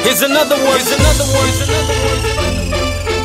Here's another one. Here's another one. Here's another one.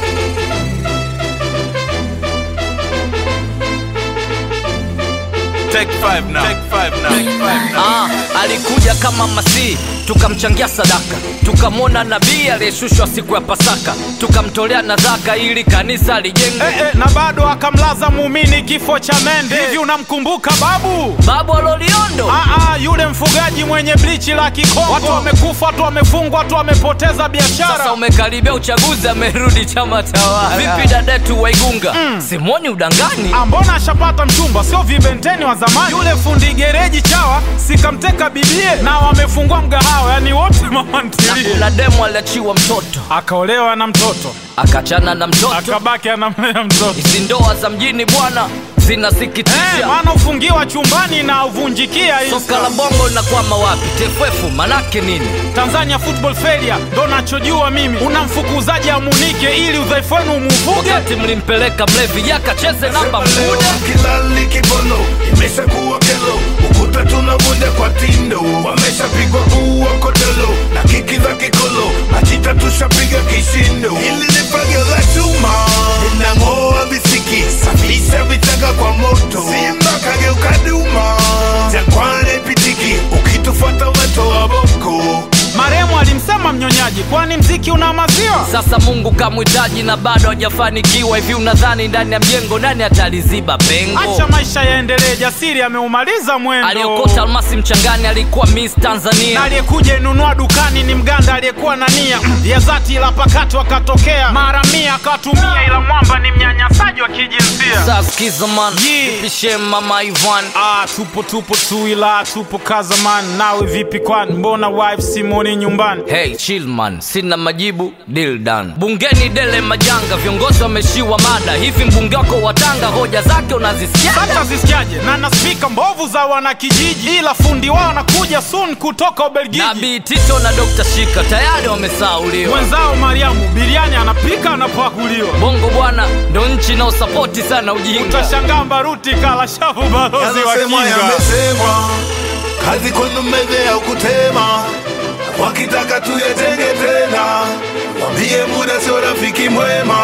Take five now. Take five now. Take five now. Ah, alikuja kama masii tukamchangia sadaka tukamwona nabii aliyeshushwa siku ya pasaka tukamtolea nadhaka ili kanisa lijengwe Eh, eh, na bado akamlaza muumini kifo cha mende. Hivi unamkumbuka babu? babu aloliondo Aa, yule mfugaji mwenye blichi la Kikongo. Watu wamekufa, watu wamefungwa, watu wamepoteza sasa biashara. umekaribia uchaguzi amerudi chama tawala vipi dadetu waigunga simoni udangani Ah, Mbona ashapata mchumba, sio vibenteni wa zamani? Yule fundi gereji chawa sikamteka bibie, na wamefungua mgahawa, yani wote mama ntilie. na demu aliachiwa mtoto Akaolewa na mtoto, akachana na mtoto akabaki anamlea mtoto. hizi ndoa za mjini bwana Eh, zinasikitisha maana ufungiwa chumbani na uvunjikia hii soka la bongo linakwama wapi tff manake nini Tanzania football failure ndo nachojua mimi. Unamfukuzaji amunike ili udhaifu wenu umuvuge. wakati mlimpeleka mlevi yakacheze namba mkude kilali kibono imeshakuwa kelo ukuta tunavunja kwa tindo wameshapigwa ua kodolo na kiki za kikolo majita tushapiga kishindo hili ni fagio la chuma linang'oa visiki safisha vichaka kwa moto simba kageuka duma jangwani pitiki ukitufuata weto wa boko Maremu alimsema mnyonyaji, kwani mziki una maziwa? sasa mungu kamhitaji na bado hajafanikiwa hivi unadhani ndani ya mjengo nani ataliziba pengo Acha maisha yaendelee, jasiri ameumaliza mwendo. aliokota almasi mchangani alikuwa miss Na tanzania aliyekuja inunua dukani ni mganda aliyekuwa na nia ya zati, ila pakati wakatokea mara mia akatumia, ila mwamba ni mnyanyasaji wa kijinsia. saskizaman Yeah. pishe mama ivan Ah, tupo tupo tu, ila tupo kazaman. Nawe vipi kwani, mbona wife simoni nyumbani? hey chillman sina majibu deal done bungeni dele majanga viongozi wameshiwa mada hivi mbunge wako wa tanga hoja zake unazisikia hata zisikiaje na na spika mbovu za wanakijiji, ila fundi wao anakuja soon kutoka Ubelgiji. nabii tito na dr shika tayari wamesauliwa Mwenzao Mariamu biriani anapika anapakuliwa. bongo bwana ndo nchi inaosapoti sana ujinga Utashangaa mbaruti kala shavu balozi wa Yanasemwa kinga. yamesemwa, kazi kwenu meze ya kutema, wakitaka tuyatenge tena, wambie muda sio rafiki mwema.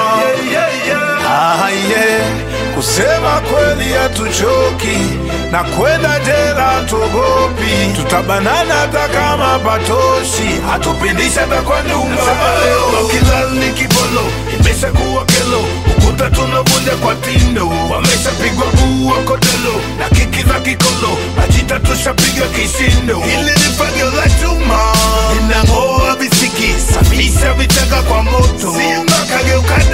Ah, yeah. Kusema kweli hatuchoki na kwenda jela tuogopi, tutabanana hata kama patoshi, hatupindishi hata kwa nyumba. Kilali kibolo imeshakuwa kelo, ukuta tunavunja kwa tindo, wameshapigwa bua kodelo na kiki za kikolo, majita tushapiga kishindo. Hili ni fagio la chuma linang'oa visiki, safisha vichaka kwa moto, simba kageuka